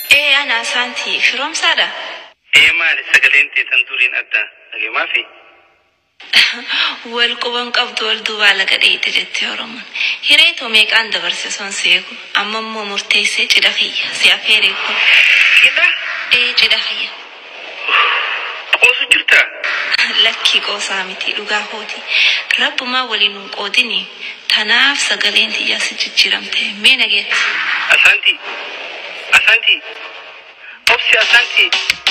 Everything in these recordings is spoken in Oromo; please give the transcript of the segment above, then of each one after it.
Ee ana saantii firoomsaadha. Ee maali sagaleen teessan duriin adda dhageemaa fi Wal quban qabdu wal duubaa laga dheeyite jettee Oromoon. Hiree too meeqaan dabarse son seeku amma immoo murteessee cidha kiyya si afeeree kun. cidha Ee cidha kiyya. qoosu jirta. Lakkii qoosaa miti dhugaa kooti. Rabbumaa waliin hin qoodini. Tanaaf sagaleen tiyyaa si jijjiiramte mee nageetti. Asaanti asaanti obsi asaanti.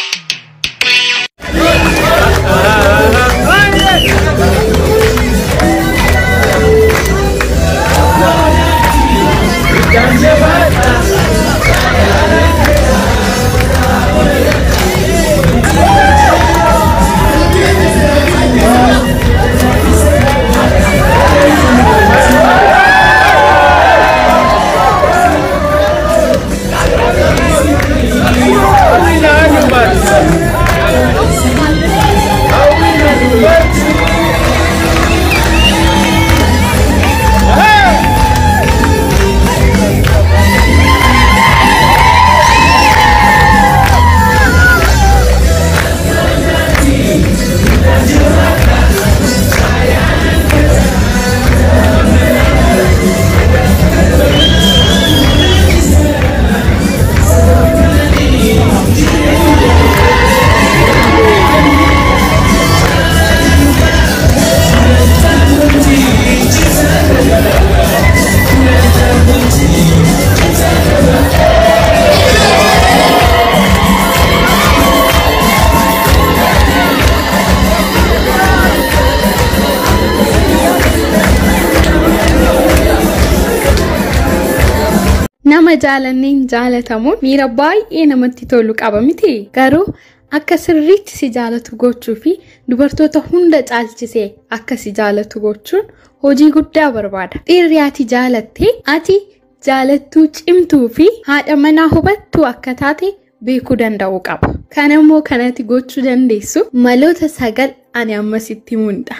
Nama jaalanneen jaalatamuun miira baay'ee namatti tolu qaba miti. Garuu akka sirriitti si jaalatu gochuu fi dubartoota hunda caalchisee akka si jaalatu gochuun hojii guddaa barbaada. Dhiirri ati jaalattee ati jaalattuu cimtuu fi haadha manaa hubattuu akka taate beekuu danda'uu qaba. Kana immoo kanatti gochuu dandeessu maloota sagal ani ammasitti himudha.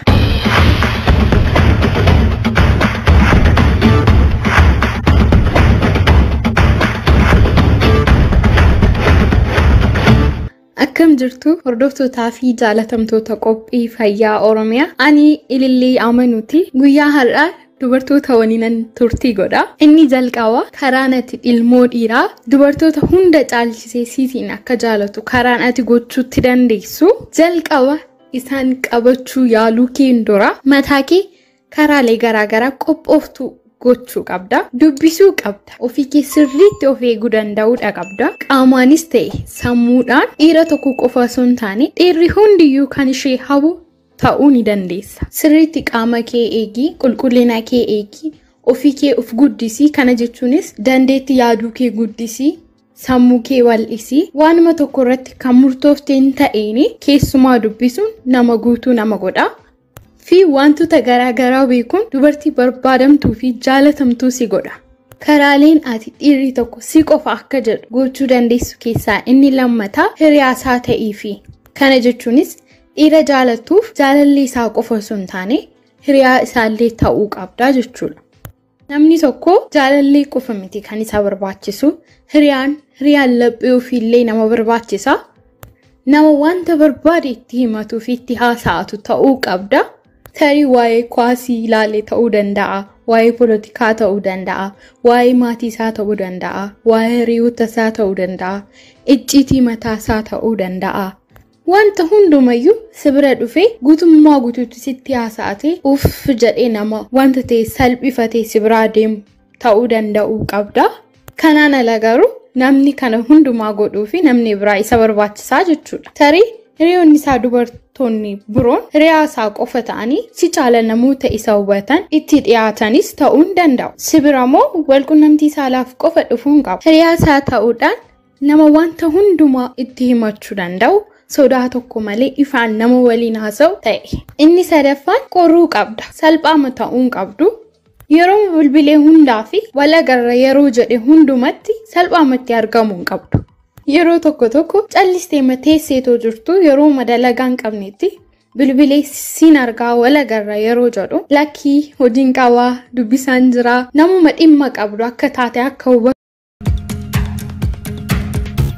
Akkam jirtu hordoftootaa fi jaalatamtoota qophii fayyaa Oromiyaa. Ani ilillee amanuuti. Guyyaa har'aa dubartoota waliinan turtii godha. Inni jalqaba karaan ati ilmoo dhiiraa dubartoota hunda caalchisee siitiin akka jaalatu karaan ati gochuutti dandeessu. Jalqaba isaan qabachuu yaaluu kee dura mataa kee karaalee garaagaraa qophooftu gochuu qabda. Dubbisuu qabda. Ofii kee sirriitti of eeguu danda'uudha qabda. Qaamaanis ta'e sammuudhaan dhiira tokko qofa osoo hin taane dhiirri hundiyyuu kan ishee habu ta'uu ni dandeessa. Sirriitti qaama kee eegi, qulqullina kee eegi, ofii kee of guddisi. Kana jechuunis dandeetti yaaduu kee guddisi. Sammuu kee wal'isi. Waanuma tokko irratti kan murtooftee hin ta'een keessumaa dubbisuun nama guutuu nama godha. fi wantoota garaagaraa beekuun dubartii barbaadamtuu fi jaalatamtuu si godha. Karaaleen ati dhiirri tokko si qofa akka jedhu gochuu dandeessu keessaa inni lammataa hiriyaasaa ta'ii fi kana jechuunis dhiira jaalattuuf jaalalli isaa qofa osoo hin taane hiriyaa isaallee ta'uu qabda jechuudha. Namni tokko jaalallee qofa miti kan isa barbaachisu hiriyaan hiriyaan laphee ofiillee nama barbaachisa. Nama wanta barbaade itti himatuu fi itti haasa'atu ta'uu qabda. tarii waa'ee kwaasii ilaalee ta'uu danda'a, waa'ee polotikaa ta'uu danda'a, waa'ee maatii isaa ta'uu danda'a, waa'ee hiriyoota isaa ta'uu danda'a, icciitii mataa isaa ta'uu danda'a. Wanta hundumayyuu si bira dhufee guutummaa guutuutti sitti haasa'atee uff jedhee nama wanta ta'e salphifatee si biraa deemu ta'uu danda'uu qabda. Kanaan ala garuu namni kana hundumaa godhuu fi namni biraa isa barbaachisaa jechuudha. Tarii hiriyoonni isaa dubartoonni biroon hiriyaa isaa qofa ta'anii si caala namoota isa hubatan itti dhiyaatanis ta'uu hin danda'u. Si bira immoo walqunnamtii saalaaf qofa dhufuu hin qabu. Hiriyaa isaa ta'uudhaan nama wanta hundumaa itti himachuu danda'u sodaa tokko malee ifaan nama waliin haasa'u ta'e. Inni sadaffaan qoruu qabda. Salphaama ta'uu hin qabdu. Yeroo bilbilee hundaa fi walagarra yeroo jedhe hundumatti salphaamatti argamuu hin qabdu. Yeroo tokko tokko callistee teesseetoo jirtu yeroo madalagaa hin qabnetti bilbilee siin argaa walagarra yeroo jedhu lakkii hojiin qabaa dubbisaan jiraa namuma dhimma qabdu akka taate akka hubatu.